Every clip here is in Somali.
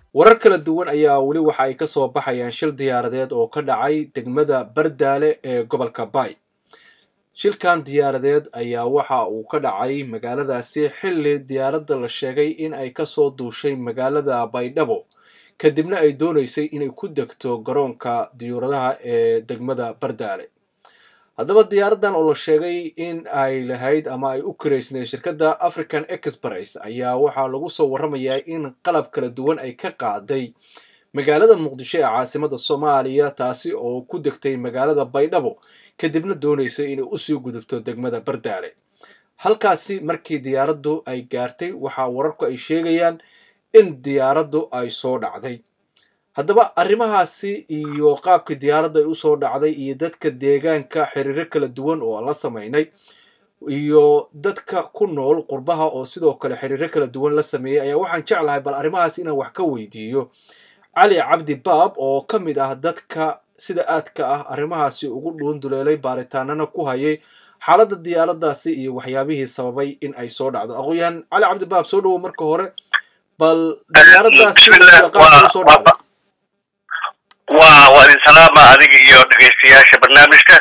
warar kala duwan ayaa weli waxa ay kasoo baxayaan shil diyaaradeed oo ka dhacay degmada bardaale ee gobolka bay shilkan diyaaradeed ayaa waxa uu ka dhacay magaaladaasi xilli diyaaradda la sheegay in ay kasoo duushay magaalada baydhabo kadibna ay dooneysay inay ku degto garoonka diyuuradaha ee degmada bardaale haddaba diyaaraddan oo la sheegay in ay lahayd ama ay u karaysneed shirkadda african express ayaa waxaa lagu soo warramayaa in qalab kala duwan ay ka qaaday magaalada muqdisho ee caasimada soomaaliya taasi oo ku degtay magaalada baydhabo kadibna dooneysay inay usii gudubto degmada bardaale halkaasi markii diyaaraddu ay gaartay waxaa wararku ay sheegayaan in diyaaraddu ay soo dhacday haddaba arrimahaasi iyo qaabkii diyaaradda ay usoo dhacday iyo dadka deegaanka xiriiro kala duwan oo aan la samaynay iyo dadka ku nool qurbaha oo sidoo kale xiriiro kala duwan la sameeyey ayaa waxaan jeclahay bal arrimahaas inaan wax ka weydiiyo cali cabdi baab oo ka mid ah dadka sida aadka ah arrimahaasi ugu dhuunduleelay baaritaanana ku hayay xaaladda diyaaraddaasi iyo waxyaabihii sababay in ay soo dhacdo aqoon-yahan cali cabdi baab soo dhawow marka hore bal diyaaraddaasi qaabka usoo dhacday waa waa idin salaama adiga iyo dhegaystayaasha barnaamijka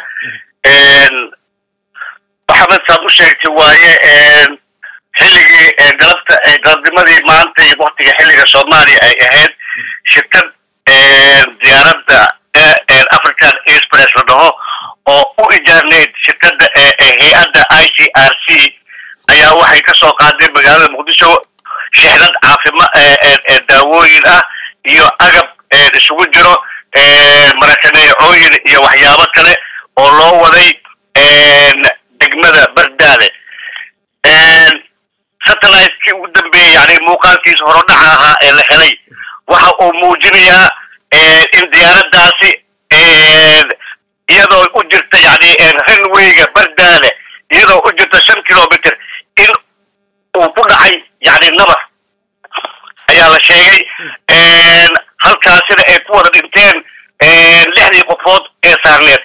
maxamed saad u sheegtay waaye xilligii galabta galabnimadii maanta iyo waktiga xilliga soomaaliya ay ahayd shirkad diyaaradda african express la dhaho oo u ijaarneyd shirkadda hay-adda i c r c ayaa waxay kasoo qaaday magaalada muqdisho shixdad caafima daawooyin ah iyo agab isugu jiro marakaneecooyin iyo waxyaabo kale oo loo waday degmada bardaale satellite-kii ugu dambeeyey yani muuqaalkiisa horodhaca ahaa ee la helay waxa uu muujinayaa in diyaaraddaasi iyadoo u jirta yani runwayga bardaale iyadoo u jirta shan kilometer in uu ku dhacay yani nabar ayaa la sheegay halkaasina ay ku wada dhinteen lixdii qofood ee saarneed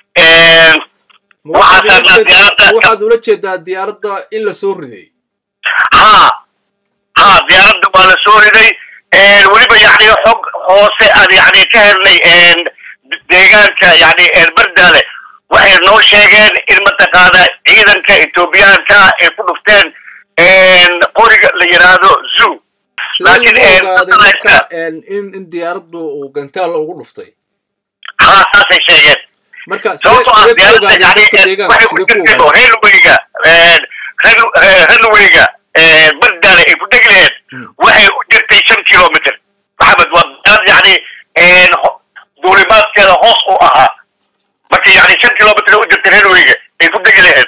waxaad ula jeedaa diyaaradda in la soo riday ha ha diyaaradda waa la soo riday weliba yani xog hoose aan yani ka helnay deegaanka yani bardaale waxay noo sheegeen in mataqaana ciidanka etoobiyaanka ay ku dhufteen qoriga la yidhaahdo zoo laakiin in in diyaaraddu uu gantaal ugu dhuftay ha saasay sheegeen marka sababtoo ah diyaaradda yani waxay ku jirteen railwayga railwayga bardaale ay ku degi laheed waxay u jirtay shan kilometer maxamed waa diyaarad yani duulimaadkeeda hoos u ahaa marka yani shan kilometer u jirtay railwayga ay ku degi laheed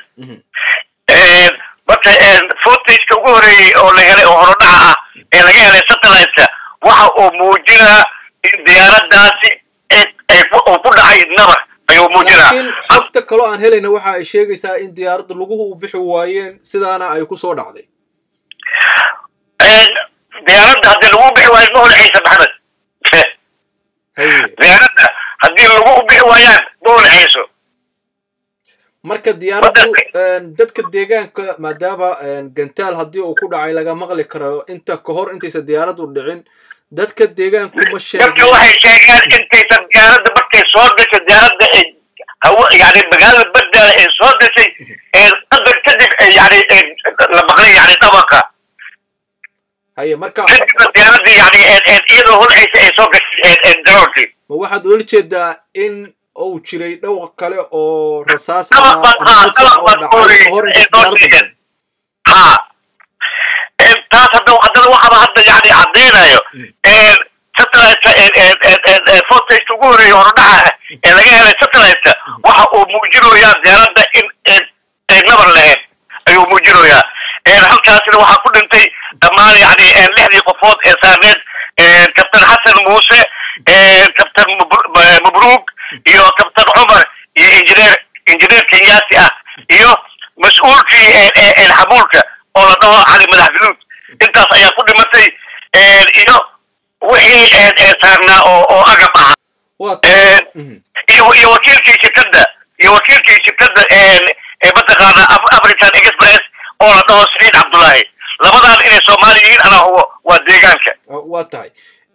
marka footage-ka ugu horeeyey oo la helay oo horodhaca ah ee laga helay satellite-ka waxa uu muujinaa in diyaaraddaasi uu ku dhacay nabar ayuu muujinaa laakiin xogta kaloo aan helayna waxa ay sheegaysaa in diyaaradda laguhu u bixi waayeen sidaana ay ku soo dhacday diyaaradda haddii lagu bixi waayo ma holcaysa maxamed diyaaradda haddii lagu u bixi waayaan ma holcayso marka diyaaraddu dadka deegaanka maadaama gantaal haddii uu ku dhacay laga maqli karo inta ka hor intaysan diyaaraddu dhicin dadka deegaanku ma sheegin dadka waxay sheegeen intaysan diyaaradda markay soo gashay diyaaradda ay hawa yani magaalada bardaale ay soo gashay qadar kadib yani la maqlay yani dhabanka haye marka kadibna diyaaradda yani iyadoo holcaysa ay soo gashay garoonkii ma waxaad ula jeedaa in uu jiray dhowr kale oo rasaas ha taas hadda haddana waxaba hadda yani caddaynayo satellite footage ugu horeeyey horodhaca ee laga helay satellite-ka waxa uu muujinoyaa diyaaradda in ay nabar lahayd ayuu muujinoyaa halkaasina waxaa ku dhintay dhammaan yani lixdii qofood ee saarneed kabtan xasan muuse kabtan mabruug iyo kabtan cumar iyo injineer injineer kenyaati ah iyo mas-uulkii xamuulka oo la dhaho cali madax galuud intaas ayaa ku dhimatay iyo wixii saarnaa oo oo agab ahaa iyo iyo wakiilkii shirkadda iyo wakiilkii shirkadda mataqaana african express oo la dhaho saciid cabdullaahi labadan inay soomaali yihiin anaa hubo waa deegaanka waa tahay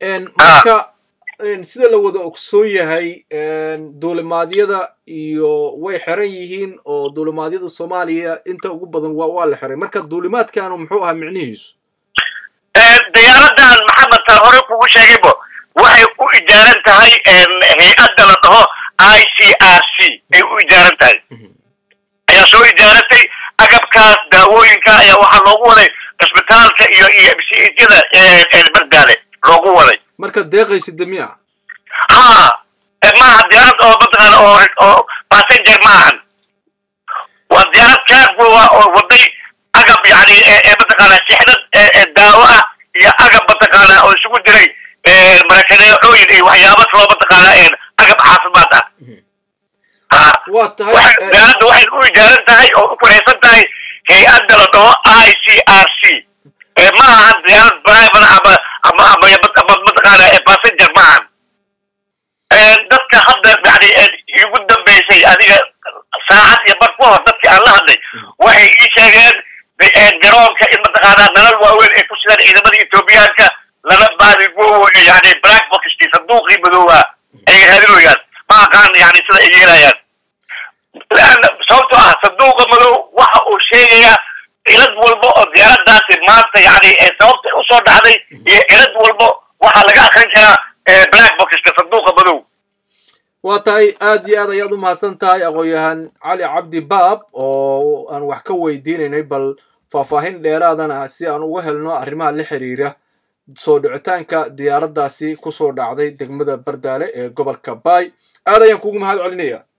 marka sida la wada ogsoon yahay duulimaadyada iyo way xiran yihiin oo duulimaadyada soomaaliya inta ugu badan waa waa la xiray marka duulimaadkanu muxuu ahaa micnihiisu diyaaradan maxamed taan hore kugu sheegaybo waxay u ijaaran tahay hay-adda la dhaho i c r c ay u ijaaran tahay ayaa soo ijaarantay agabkaas daawooyinka ayaa waxaa loogu waday cisbitaalka iyo iyo msiyada bardaale loogu waday marka deeqaysi damiya ha maaha diyaarad oo mataqaana oo oo passenger ma ahan waa diyaarad cargo ah oo waday agab yani mataqaana sixnad daawo ah iyo agab mataqaana oo isugu jiray marakaneecooyin iyo waxyaaba kaloo mataqaana agab caafimaad ah waa tahay diyaaradda waxay u ijaaran tahay oo u kuraysan tahay hay-adda la dhaho i c r c ma ahan diyaarad private ama ama ama ama mataqaana passenger ma ahan dadka hadda yani igu dambeysay adiga saacad iyo bar ku hor dadkii aan la hadlay waxay ii sheegeen garoonka in mataqaana nalal waaweyn ay ku sidaan ciidamada ethoobiyaanka lana baadigo yani black boxkii sanduuqii madooba ay raadinayaan ma aqaan yani sida ay yeelayaan sababtoo ah sanduuqa madow waxa uu sheegayaa cilad walba oo diyaaradaasi maanta yani sababta usoo dhacday iyo cilad walba waxaa laga akrin karaa black boxka sanduuqa madow waa tahay aad iyo aad ayaad u mahadsan tahay aqoon-yahan cali cabdi baab oo aan wax ka weydiinaynay bal faahfaahin dheeraadana si aan uga helno arrimaha la xiriira soo dhicitaanka diyaaraddaasi kusoo dhacday degmada bardaale ee gobolka baay aad ayaan kugu mahad celinaya